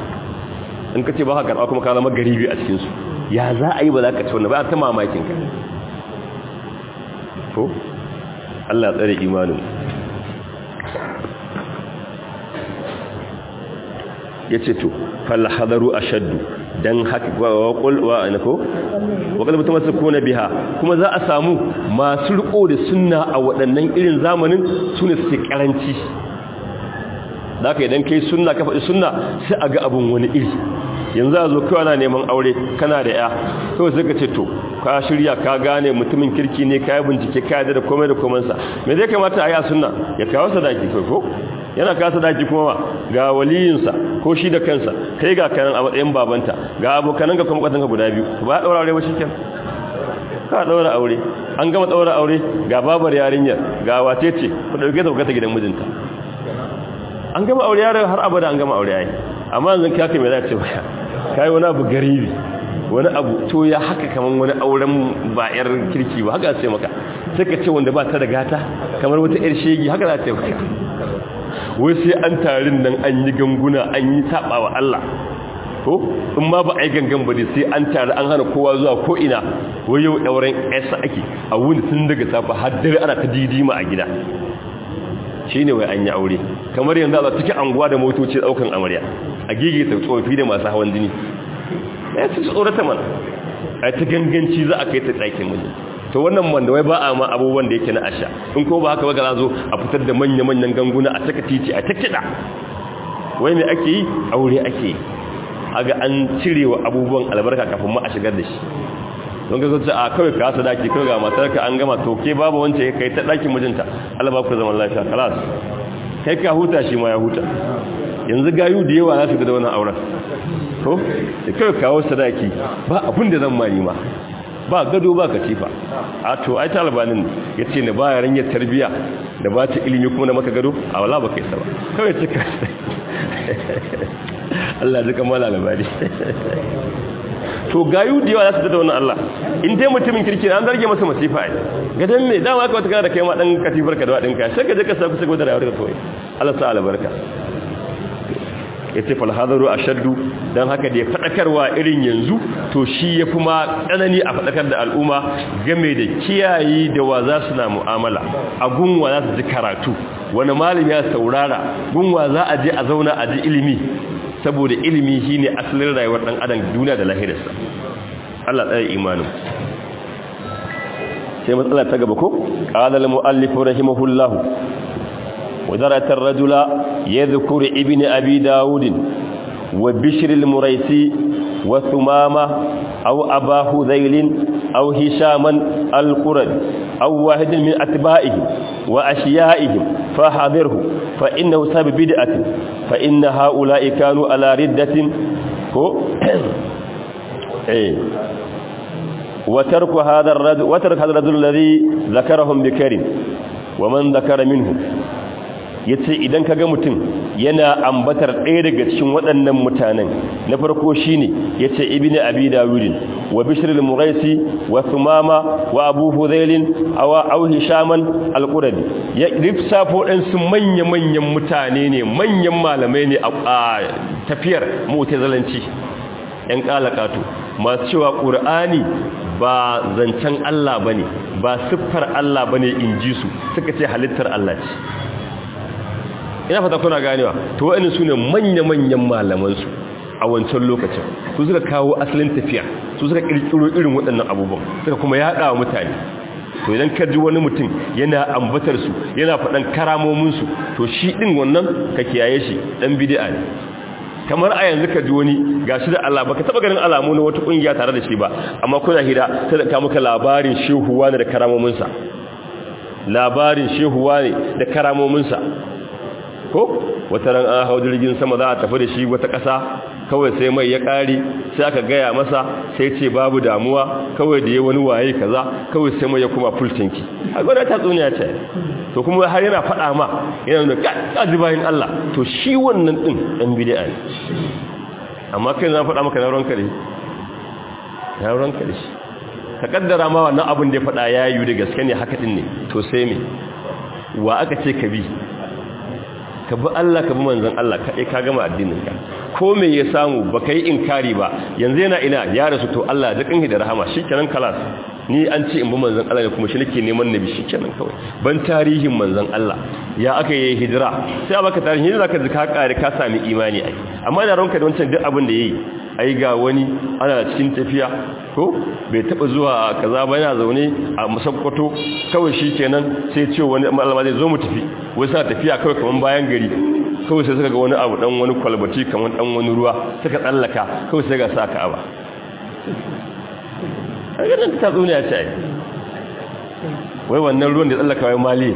in ka ce ba ka karɓa kuma ka zama garibi a cikinsu ya za a yi ba za ka ci wannan ba ta mamakin ka ko Allah tsare imanin ya ce to fal hadaru ashaddu dan haka wa qul wa anako wa qul mutamassikuna biha kuma za a samu masu riko da sunna a waɗannan irin zamanin sune suke karanci da ka idan kai sunna ka faɗi sunna sai a ga abun wani iri yanzu a zo kawai na neman aure kana da ya kawai sai ka ce to ka shirya ka gane mutumin kirki ne ka yi bincike ka yadda da komai da komansa me zai kamata a yi a sunna ya kawo sadaki kai ko yana kawo sadaki kuma ga waliyinsa ko shi da kansa kai ga kanan a matsayin babanta ga abokanan ga kuma kwatanka guda biyu ba a ɗaura aure ba shi kyan ka ɗaura aure an gama ɗaura aure ga babar yarinyar ga wace ce ku ɗauke ta bukata gidan mijinta an gama aure yaran har abada an gama aure yayi amma yanzu kaka me za ce baya kai wani abu garibi wani abu to ya haka kaman wani auren ba yar kirki ba haka sai maka sai ka ce wanda ba ta da gata kamar wata yar shegi haka za ta yi maka wai sai an tarin nan an yi ganguna an yi saba wa Allah ko in ma ba a yi gangan ba sai an tare an hana kowa zuwa ko ina wai yau ɗauren yasa ake a wuni tun daga safa har dare ana ta didima a gida shi ne wai an yi aure kamar yanzu a cikin anguwa da motoci ɗaukan amarya a gigi ta tsofi da masu hawan jini ya ci tsorata mana a ta ganganci za a kai ta tsakin miji to wannan wanda wai ba a ma abubuwan da yake na asha in ko ba haka ba ga zo a fitar da manya-manyan ganguna a taka titi a ta kiɗa wai me ake yi aure ake yi aga an cire wa abubuwan albarka kafin ma a shigar da shi don ga zuci a kawai ka hasa daki kawai ga matarka an gama to ke babu wance ya kai ta dakin mijinta Allah ba ku zaman lafiya kalas kai ka huta shi ma ya huta yanzu gayu da yawa za su ga da wannan auren to da kawai kawo sadaki ba abin da zan mani ma ba gado ba katifa a to ai talibanin ya ce na baya ranyar tarbiya da ba ta ilimi kuma na maka gado a wala ba kai saba kawai cika Allah ji kamala labari to gayu da yawa za su da wannan Allah in dai mutumin kirki an zarge masa masifa ai gadan me dama ka wata kana da kai ma dan katifar ka da wadin ka sai ka je ka sa kusa da rayuwar ka kawai Allah sa albarka yace fal hadaru ashaddu dan haka da ya fadakarwa irin yanzu to shi yafi ma tsanani a fadakar da al'umma game da kiyayi da wa za su na mu'amala a gunwa za su ji karatu wani malami ya saurara gunwa za a je a zauna a ji ilimi saboda ilimi shine asalin rayuwar dan adam duniya da lahirarsa Allah tsaya imanin sai matsala ta gaba ko qala al muallif rahimahullah وذرة الرجل يذكر ابن أبي داود وبشر المريسي وثمامة أو أبا هذيل أو هشاما القرد أو واحد من أتبائه وأشيائهم فحذره فإنه سبب بدعة فإن هؤلاء كانوا على ردة وترك هذا الرجل وترك هذا الرجل الذي ذكرهم بكرم ومن ذكر منهم yace idan kaga mutum yana ambatar ɗaya daga cikin waɗannan mutanen na farko shine yace ibnu abi dawud wa bishr al-muraisi wa thumama wa abu hudayl aw aw hishaman al-quradi ya rifsafo dan su manya manyan mutane ne manyan malamai ne a tafiyar mu'tazilanci yan kalakatu masu cewa qur'ani ba zancen Allah bane ba siffar Allah bane inji su suka ce halittar Allah ce ina fata kuna ganewa to wa'annan sune manya-manyan malaman su a wancan lokacin su suka kawo asalin tafiya su suka kirkiro irin waɗannan abubuwan suka kuma yaɗa wa mutane to idan ka ji wani mutum yana ambatar su yana faɗan karamomin su to shi din wannan ka kiyaye shi dan bid'a ne kamar a yanzu ka ji wani gashi da Allah baka taba ganin alamu na wata kungiya tare da shi ba amma kuna hira sai da ka maka labarin shehuwa ne da karamomin sa labarin shehuwa ne da karamomin sa ko wata ran an hau jirgin sama za a tafi da shi wata ƙasa kawai sai mai ya ƙari sai aka gaya masa sai ce babu damuwa kawai da ya wani waye kaza kawai sai mai ya kuma fultinki a gwada ta tsuniya ce to kuma har yana faɗa ma yana da ƙaji bayan Allah to shi wannan ɗin ɗan bidi'a ne amma kai na faɗa maka na ruwan kare na ruwan kare shi ka kaddara ma wannan abin da ya faɗa ya yi da gaske ne haka ɗin ne to sai me wa aka ce ka bi ka bi Allah ka bi manzon Allah kaɗai ka gama addininka ko me ya samu ba ka yi inkari ba yanzu yana ina ya rasu to Allah da kanhi da rahama shikenan kalas ni an ce in bi manzon Allah ne kuma shi nake neman nabi shikenan kawai ban tarihin manzon Allah ya aka yi hijira sai a baka tarihin zaka ji ka kare ka sami imani ai amma da ranka da wancan duk abin da yayi ai ga wani ana cikin tafiya ko bai taba zuwa kaza ba yana zaune a musakkwato kawai shikenan sai ce wani malama zai zo mu tafi wai sa tafiya kawai kaman bayan gari kawai sai suka ga wani abu dan wani kwalbati kaman dan wani ruwa suka tsallaka kawai sai ga sa ka'aba a ganin ta tsuniya ce ai wai wannan ruwan da tsallaka wai mali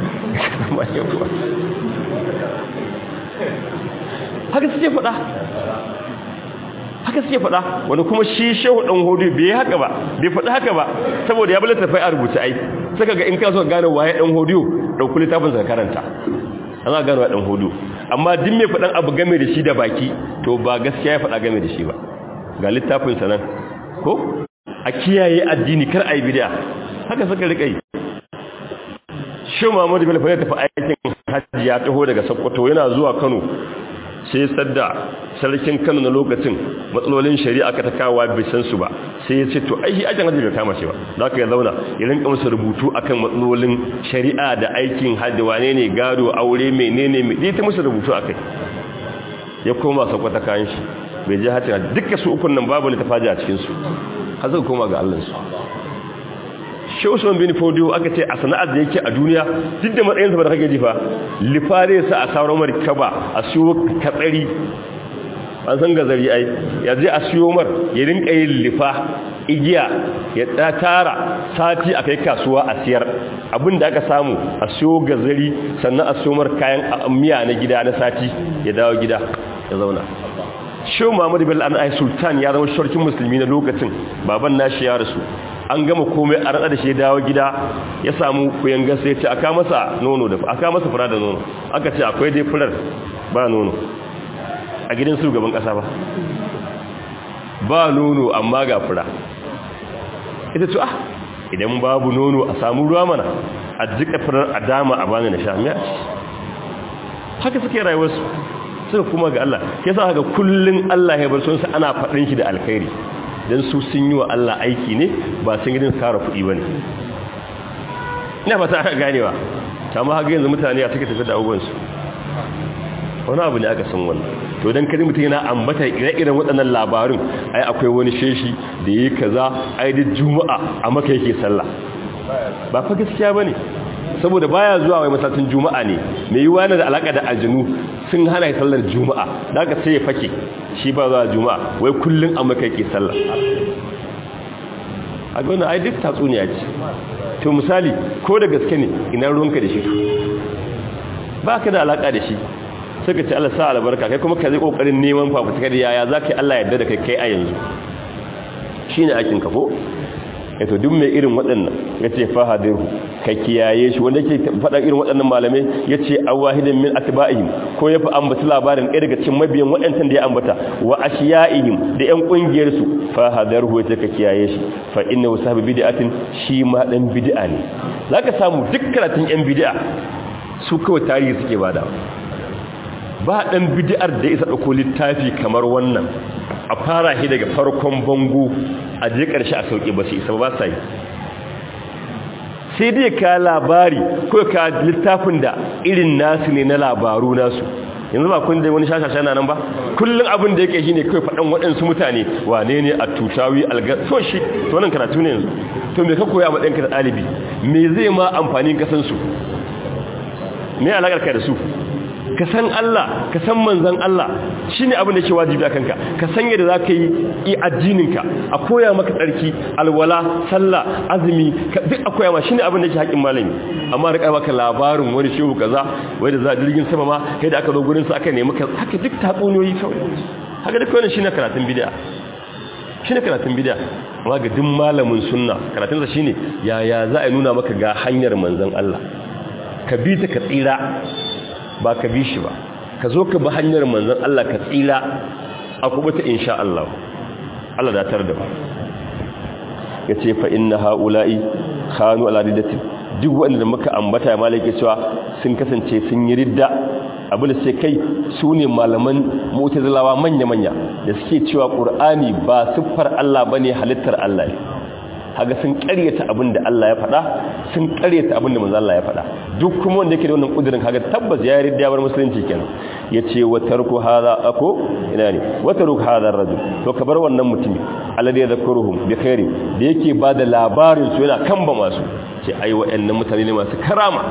haka suke faɗa haka suke faɗa wani kuma shi shehu ɗan hudu bai haka ba bai faɗi haka ba saboda ya balata fai a rubuta ai saka ga in ka so gane waye ɗan hudu ɗauki littafin sa karanta an za gane wa ɗan hudu amma duk mai faɗan abu game da shi da baki to ba gaskiya ya faɗa game da shi ba ga littafin sa nan ko a kiyaye addini kar a yi bid'a haka suka rika yi shi Muhammadu Bello fa ya tafi aikin hajji ya taho daga Sokoto yana zuwa Kano sai sadda sarkin Kano na lokacin matsalolin shari'a ka ta kawo bai san su ba sai ya ce to ai shi ajin hajji bai kama shi ba za ka ya zauna ya rinka masa rubutu akan matsalolin shari'a da aikin hajji wane ne gado aure menene mai ta masa rubutu akai ya koma Sokoto kayan shi bai je hajji duka su ukun nan babu ne ta faji a cikin su har suka koma ga Allah su shi usman bin fodiyo aka ce a sana'ar da yake a duniya duk da matsayinsa ba da kake jifa lifare sa a sauran markaba a siyo katsari an san gazari ai ya je a siyo mar ya rinka yin lifa igiya ya tara sati a kai kasuwa a siyar abin da aka samu a siyo gazari sannan a siyo mar kayan miya na gida na sati ya dawo gida ya zauna shehu muhammadu bello an ai sultan ya zama shorkin musulmi na lokacin baban nashi ya rasu an gama komai a rada da shi dawo gida ya samu kuyan gasa ya ce aka masa nono da aka masa fura da nono aka ce akwai dai furar ba nono a gidan su gaban kasa ba ba nono amma ga fura ita ce ah idan babu nono a samu ruwa mana a jika furar a dama a bani na sha miya haka suke rayuwarsu suka kuma ga Allah ke sa haka kullun Allah ya bar sunsa ana faɗin shi da alkhairi don su sun yi wa Allah aiki ne ba sun gidan tsara kuɗi ba ne ina fata aka ganewa kama haka yanzu mutane a suka tafi da abubuwansu wani abu ne aka san wannan to don kadi mutum yana ambata ire-iren waɗannan labarin ai akwai wani sheshi da ya yi kaza ai da juma'a a maka yake sallah ba fa gaskiya ba ne saboda baya zuwa wai masallacin juma'a ne mai yi wani da alaka da aljinu sun hana sallar juma'a da aka sai ya fake shi ba zuwa juma'a wai kullum a maka yake sallah a ga wani ai duk tatsuniya ce to misali ko da gaske ne ina ruwanka da shi ba ka da alaka da shi sai ka ce Allah sa albarka kai kuma ka zai kokarin neman fafutuka da yaya za ka yi Allah yadda da kai kai a yanzu shi ne aikin ka ko to duk mai irin waɗannan ya ce fahadirhu ka kiyaye shi wanda ke faɗa irin waɗannan malamai ya ce a wahidin min atba'ihim ko ya fi ambata labarin ɗaya daga cikin mabiyan waɗancan da ya ambata wa ashiya'ihim da ƴan ƙungiyar su fahadirhu ya ce ka kiyaye shi fa inna wasabi bid'atin shi ma dan bid'a ne zaka samu duk karatun ƴan bid'a su kawai tarihi suke bada ba dan bid'ar da isa dauko littafi kamar wannan a fara shi daga farkon bango a je ƙarshe a sauƙi ba su isa ba sa yi sai dai ka labari ko ka littafin da irin nasu ne na labaru nasu yanzu ba kun da wani shashasha na nan ba kullum abin da yake shi ne kawai faɗan waɗansu mutane wane ne a tushawi alga so shi to nan karatu ne yanzu to me ka koya a matsayinka da ɗalibi me zai ma amfanin kasansu me alaƙar ka da su ka san Allah ka san manzan Allah shine abin da ke wajibi a kanka ka san yadda za ka yi addininka a koya maka tsarki alwala sallah azumi duk a koya ma shine abin da ke haƙin malami amma rika maka labarin wani shehu kaza wai da za jirgin sama ma kai da aka zo gurin sa aka nemi ka haka duk tatsuniyoyi kawai haka duk wannan shine karatun bid'a shine karatun bid'a amma ga duk malamin sunna karatunsa shine yaya za a nuna maka ga hanyar manzan Allah ka bi ta ka tsira ba ka bi shi ba ka zo ka bi hanyar manzon Allah ka tsira a kubuta insha Allah Allah da tar da ba yace fa inna haula'i khanu ala riddati duk wanda muka ambata malaka cewa sun kasance sun yi ridda abin da sai kai su ne malaman mu'tazilawa manya-manya da suke cewa qur'ani ba siffar Allah bane halittar Allah ne haga sun ƙaryata abin da Allah ya faɗa sun ƙaryata abin da manzo Allah ya faɗa duk kuma wanda yake da wannan kudirin kaga tabbas ya yarda ya bar musulunci kenan yace wa tarku hadha ako ina ne wa tarku hadha rajul to ka bar wannan mutumi alladhi yadhkuruhum bi khairi da yake bada labarin su yana kamba masu ce ai wa'annan mutane ne masu karama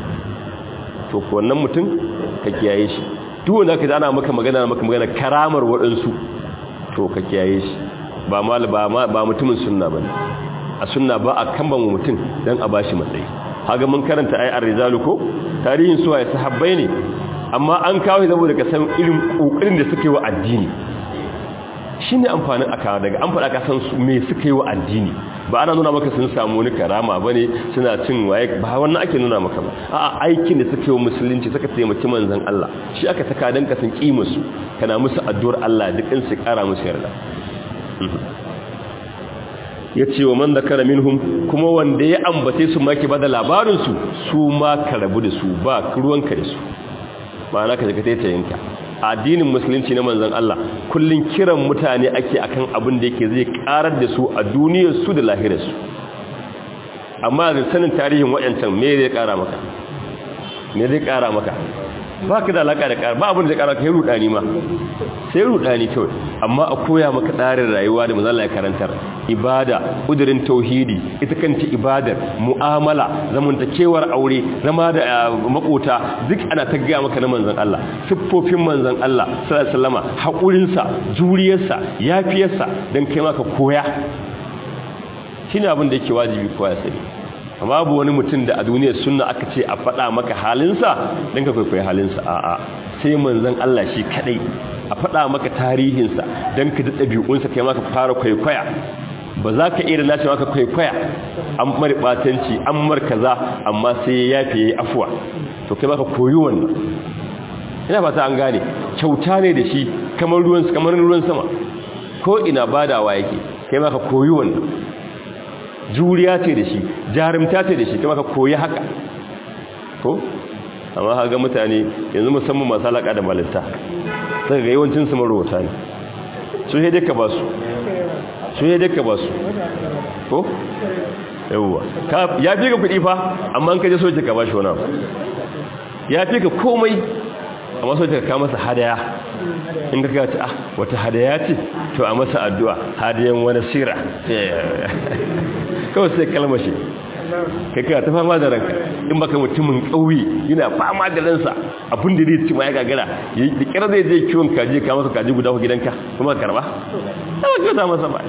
to ko wannan mutum ka kiyaye shi duk wanda ka ana maka magana maka magana karamar waɗansu to ka kiyaye shi ba mal ba ba mutumin sunna bane a sunna ba a kamba mutum dan a bashi matsayi haga mun karanta ai ar-rijalu ko tarihin su ai sahabbai ne amma an kawo saboda ka san irin kokarin da suke wa addini shine amfanin aka daga an faɗa ka san me suke wa addini ba ana nuna maka sun samu wani karama bane suna cin waye ba wannan ake nuna maka ba a'a aikin da suke wa musulunci suka taimaki manzon Allah shi aka saka dan ka san kimar su kana musu addu'ar Allah duk in su kara musu yarda ya ce wa man zakara minhum kuma wanda ya ambace su maki bada labarin su su ma ka rabu da su ba ruwanka da su ma'ana ka zaka taitayinka addinin musulunci na manzon Allah kullun kiran mutane ake akan abin da yake zai karar da su a duniyar su da lahirar su amma da sanin tarihin wayancan me zai kara maka me zai kara maka ba ka da alaka da kara ba abin da zai kara ka yi rudani ma sai rudani kawai amma a koya maka tsarin rayuwa da manzon Allah ya karantar ibada kudirin tauhidi ita kanta ibadar mu'amala zamantakewar aure zama da makota duk ana ta gaya maka na manzon Allah siffofin manzon Allah sallallahu alaihi wasallama hakurinsa juriyarsa yafiyarsa dan kai maka koya shine abin da yake wajibi koya sani amma babu wani mutum da a duniyar sunna aka ce a faɗa maka halinsa dan ka kwaikwayi halinsa a'a sai manzon Allah shi kadai a faɗa maka tarihinsa don ka ji ɗabi'unsa kai maka fara kwaikwaya ba za ka iya nace maka kwaikwaya an mara ɓatanci an mar kaza amma sai ya yafe ya yi afuwa to kai maka koyi wannan ina fata an gane kyauta ne da shi kamar ruwan kamar ruwan sama ko ina badawa yake kai maka koyi wannan juriya ce da shi jarumta ce da shi kai maka koyi haka ko amma haga mutane yanzu musamman masu alaƙa da malista sai ga yawancin su marowata ne su yi daka ba su su yi daka ba su ko yawwa ya fi ka kuɗi fa amma an kaje soke ka ba shi wani ya fi ka komai amma soke ka masa hadaya in ka gaci ah wata hadaya ce to a masa addu'a hadayen wani sira kawai sai kalmashi kai kana ta fama da ranka in baka mutumin ƙauye yana fama da ransa abin da zai ci ma ya gagara da kira zai je kiwon kaji ka masa kaji guda ku gidanka kuma ka karba ba kyauta masa ba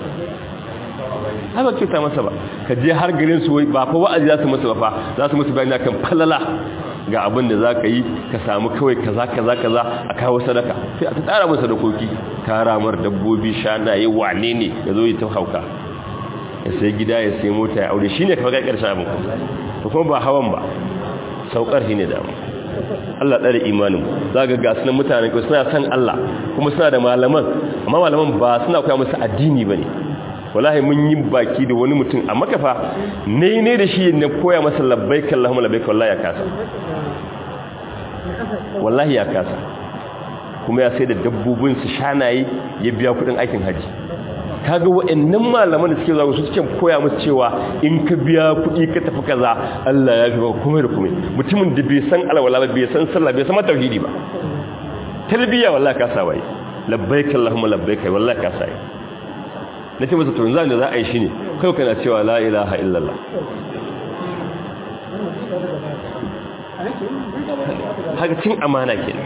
ba kyauta masa ba ka je har garin su ba fa wa'azi za su masa ba fa za su musu bayani kan falala ga abin da za ka yi ka samu kawai kaza kaza kaza a kawo sadaka sai a ta tsara masa dokoki taramar dabbobi shanaye wane ne ya zo yi ta hauka ya sai gida ya sai mota ya aure shine kafa kai karshen abin to kuma ba hawan ba saukar shine da Allah tsare imanin zaka ga sunan mutanen ko suna san Allah kuma suna da malaman amma malaman ba suna koya musu addini bane wallahi mun yi baki da wani mutum a makafa ne ne da shi ne koya masa labbaik Allahumma labbaik wallahi ya kasa wallahi ya kasa kuma ya sai da dabbobin su shanaye ya biya kudin aikin haji kaga wa'annan malaman da suke zuwa su suke koya musu cewa in ka biya kuɗi ka tafi kaza Allah ya fi ba kuma da kuma mutumin da bai san alwala ba bai san sallah bai san tauhidi ba talbiya wallahi ka sa wai labbaik allahumma labbaik wallahi ka sa na ce masa to yanzu da za a yi shine kai kana cewa la ilaha illallah haka cin amana kenan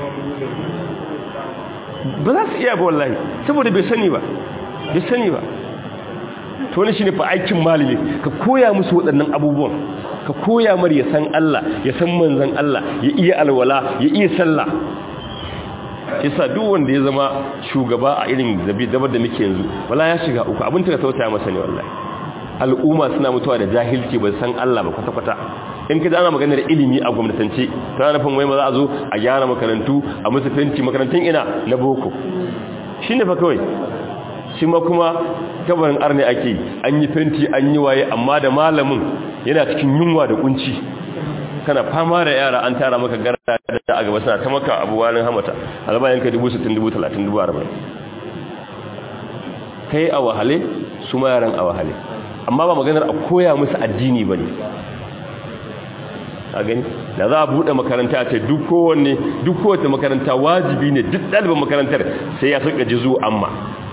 ba za su iya ba wallahi saboda bai sani ba bai sani ba to wani shine fa aikin malami ka koya musu waɗannan abubuwan ka koya mar ya san Allah ya san manzon Allah ya iya alwala ya iya sallah yasa duk wanda ya zama shugaba a irin zabi dabar da muke yanzu wala ya shiga uku abin ta tausaya masa ne wallahi al'umma suna mutuwa da jahilci ba san Allah ba kwata kwata in ka ana maganar ilimi a gwamnatance ta nufin wai ma za a zo a gyara makarantu a musu fenti makarantun ina na boko shine fa kawai shi ma kuma kabarin arne ake an yi fenti an yi waye amma da malamin yana cikin yunwa da kunci kana fama da yara an tara maka gara da a gaba suna ta maka abu wani hamata albayan ka 60,000 kai a wahale su ma yaran a wahale amma ba maganar a koya musu addini ba ne a gani da za a buɗe makaranta ce duk kowanne duk kowace makaranta wajibi ne duk ɗalibin makarantar sai ya sauka jizu amma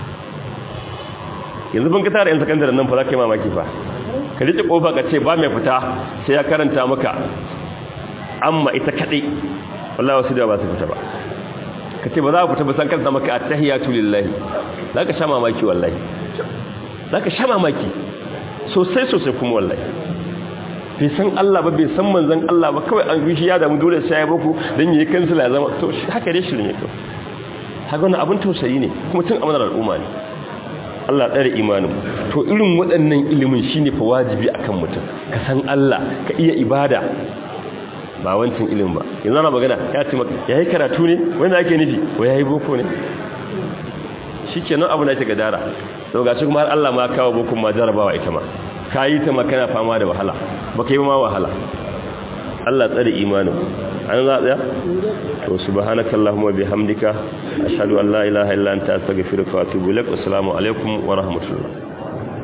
yanzu ban ka tara yan sakandare nan fa za ka yi mamaki fa ka rike kofa ka ce ba mai fita sai ya karanta maka amma ita kadai wallahi wasu da ba su fita ba ka ce ba za ku fita ba san karanta maka attahiyatu lillahi za ka sha mamaki wallahi za ka sha mamaki sosai sosai kuma wallahi bai san Allah ba bai san manzon Allah ba kawai an rishi ya damu dole sai ya baku dan yayi kansila ya zama to haka dai shirin yake haka wannan abin tausayi ne kuma tun amanar al'umma ne Allah tsare imanin to irin waɗannan ilimin shine fa wajibi akan mutum ka san Allah ka iya ibada ba wancan ilimin ba yanzu ana magana ya ce maka yayi karatu ne wanda ake nufi wai yayi boko ne shikenan abu na ce gadara to ga shi kuma har Allah ma kawo bukun ma jarabawa ita ma ka yi ta makana fama da wahala ba ka yi ma wahala Allah tsare imanin an za tsaya to subhanakallahumma bihamdika ashhadu an la ilaha illa anta astaghfiruka wa atubu ilaik assalamu alaikum wa rahmatullah